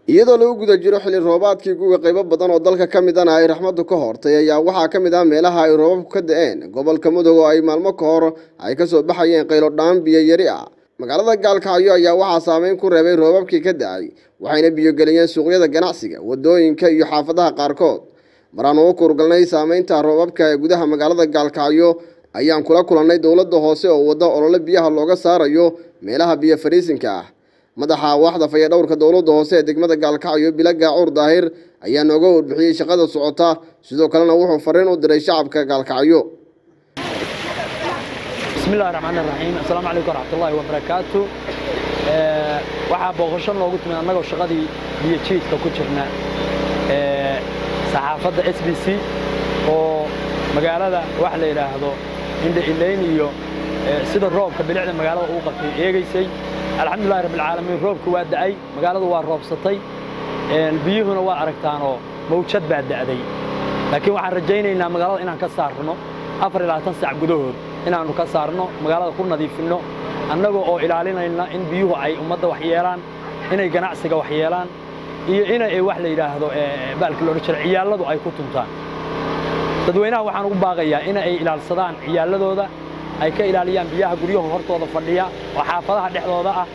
iyadoo lagu guda jiro xilli roobaadkii guga qaybo badan oo dalka ka midana ay raxmaddu ka hortay ayaa waxaa ka mid ah meelaha ay roobabku ka da-een gobolka mudug oo ay maalmo ka hor ay ka soo baxayeen qaylo dhaan biyo yari ah magaalada gaalkacyo ayaa waxaa saameyn ku reebay roobabkii ka da-ay waxayna biyogeliyeen suuqyada ganacsiga wadooyinka iyo xaafadaha qaarkood maraan ugu kurgalnay saameynta roobabka ee gudaha magaalada gaalkacyo ayaan kula kulannay dowladda hoose oo wadda olole biyaha looga saarayo meelaha biyo fariisinka ah madaxa waaxda fayadhowrka dowladda hoose ee degmada gaalkacyo bila gaacuur daahir ayaa nooga warbixiyey shaqada socota sidoo kalena wuxuu fariin u diray shacabka gaalkacyo bismillahi raxmaani raxiim assalaamu calaykum waraxmatullaahi wabarakaatu waxaa booqasho noogu timid annagoo shaqadii biyo jiidka ku jirna saxaafadda s b c oo magaalada wax la yidhaahdo indha ilayn iyo sida roobka bilicda magaalada uu qabtay eegaysay alxamdulillahi rabbilcaalamiin roobka waa da'ay magaaladu waa roobsatay biyuhuna waa aragtaanoo mawjad baa da'day laakiin waxaan rajaynaynaa magaalada inaan ka saarno afar iyo labaatan saac gudahood inaannu ka saarno magaalada ku nadiifinno annaga oo ilaalinayna in biyuhu ay ummadda wax yeelaan inay ganacsiga wax yeelaan iyo inay wax la yidhaahdo baalka loodhan jira ciyaalladu ay ku tuntaan dadweynaha waxaan ugu baaqayaa in ay ilaalsadaan ciyaalladooda ay ka ilaaliyaan biyaha guryaha hortooda fadhiya oo xaafadaha dhexdooda ah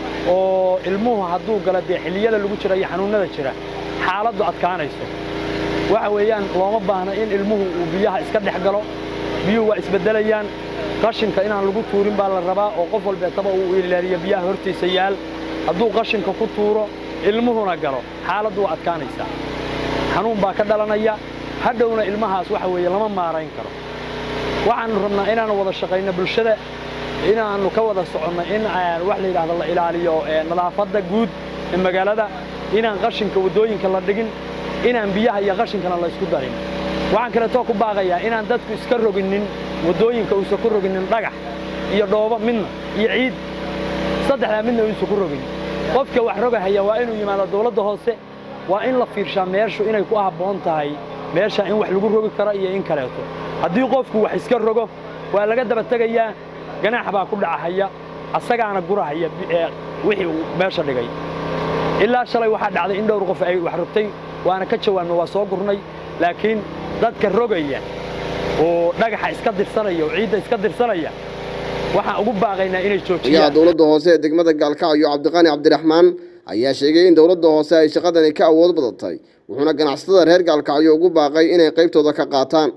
oo ilmuhu hadduu gala dee xilliyada lagu jira iyo xanuunnada jira xaaladdu adkaanayso waxa weeyaan looma baahna in ilmuhu uu biyaha iska dhex galo biyuhu waa isbeddelayaan qashinka inaan lagu tuurin baa la rabaa oo qof walbeetaba uu ilaaliyo biyaha hortiisa yaal hadduu qashinka ku tuuro ilmuhuna galo xaaladdu waa adkaanaysaa xanuun baa ka dhalanaya hadhowna ilmahaas waxa weeye lama maarayn karo waxaannu rabnaa inaannu wada shaqayno bulshada inaannu ka wada soconno in wax la yidhahdo la ilaaliyo nadaafadda guud ee magaalada inaan qashinka waddooyinka la dhigin inaan biyaha iyo qashinkana la ysku darin waxaan kaleetoo ku baaqayaa inaan dadku iska roginin waddooyinka uusan ku roginin dhagax iyo dhoobo midna iyo ciid saddexdaa midna uusan ku rogin qofka wax rogahaya waa inuu yimaado dawladda hoose waa in la fiirshaa meeshu inay ku habboon tahay meesha in wax lagu rogi karo iyo in kaleeto haddii qofku wax iska rogo waa laga daba tegayaa ganaax baa ku dhacahaya asagaana gurahaya wixii uu meesha dhigay ilaa shalay waxaa dhacday in dhowr qof ay wax rogtay waana ka jawaabna waa soo gurnay laakiin dadka rogaya oo dhagaxa iska dirsanaya oo ciidda iska dirsanaya waxaan ugu baaqaynaa inay joojiyaan dowladda hoose ee degmada gaalkacyo cabdiqaani cabdiraxmaan ayaa sheegay in dowladda hoose ay shaqadani ka awood badatay wuxuuna ganacsatada reer gaalkacyo ugu baaqay inay qaybtooda ka qaataan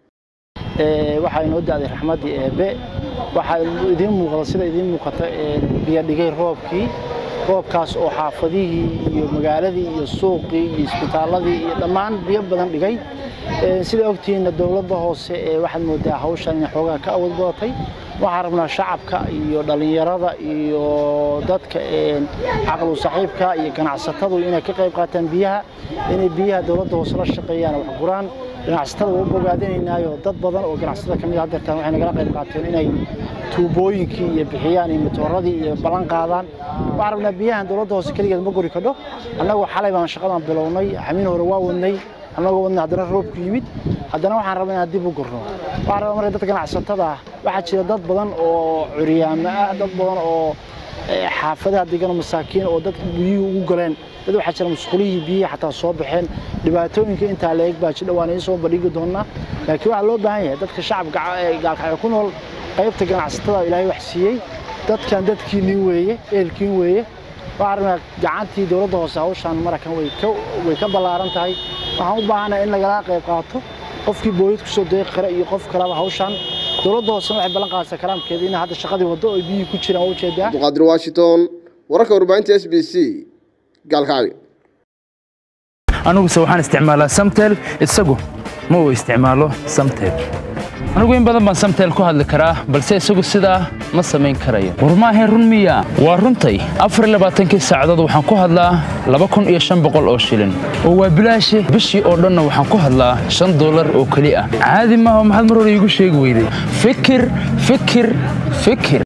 waxaa inoo da'day raxmaddii eebbe waxaa idiin muuqda sida idiin muuqata biyo dhigay roobkii roobkaas oo xaafadihii iyo magaaladii iyo suuqii iyo isbitaalladii iyo dhammaan biyo badan dhigay sida ogtihiinna dowladda hoose ee waxaad moodaa hawshan inay xoogaa ka awood badatay waxaan rabnaa shacabka iyo dhallinyarada iyo dadka caqlu saaxiibka iyo ganacsatadu inay ka qayb qaataan biyaha inay biyaha dowladda hoose la shaqeeyaan wax guraan ganacsatada waa u bogaadinaynaayo dad badan oo ganacsatada ka mid ah dartaan waxay nagala qayb qaateen inay tuubooyinkii iyo bixiyaan iyo matooradii iyo ballan qaadaan waxaan rabnaa biyahan dowladda hoose keligeed ma guri kadho annagoo xalay baan shaqadan bilownay xamiin hore waa wadnay annagoo wadnay haddana roobku yimid haddana waxaan rabaa inaan dib u gurno waxaan rabaa marka dadka ganacsatada ah waxaa jira dad badan oo curyaamo ah dad badan oo xaafadaha degan oo masaakiin oo dadka biyuhu ugu galeen dad waxaa jira musqulihii biyihii xataa soo baxeen dhibaatooyinka intaa la eg baa jidha waan idiin soo bandhigi doonaa laakiin waxaa loo baahan yahay dadka shacabka gaalkacyo ku nool qaybta ganacsatada ilaahay wax siiyey dadkan dadkiinii weeye ehelkiin weeye waxaan rabnaa gacantii dowladda hoose hawshaan marakan way ka ballaaran tahay waxaan u baahanahay in lagala qayb qaato qofkii booyad ku soo deeqi kara iyo qof kaleba hawshaan dowladda hoosena waxay ballan qaadaysaa kalaamkeeda in hadda shaqadii waddo oo biyihii ku jiraan waa ujeedaa abduqaadir washington wararka warbaahinta s b c gaalkacyo aniguse waxaan isticmaalaa samtel isagu ma uu isticmaalo samtel anigu in badan baan samtel ku hadli karaa balse isagu sidaa ma samayn karayo war maahayn run miya waa runtay afar labaatankii saacadood waxaan ku hadlaa laba kun iyo shan boqol oo shilin oo waa bilaashe bishii oo dhanna waxaan ku hadlaa shan dollar oo keli ah caadi maaha maxaad mar hore iigu sheegi weyday fikir fikir fikir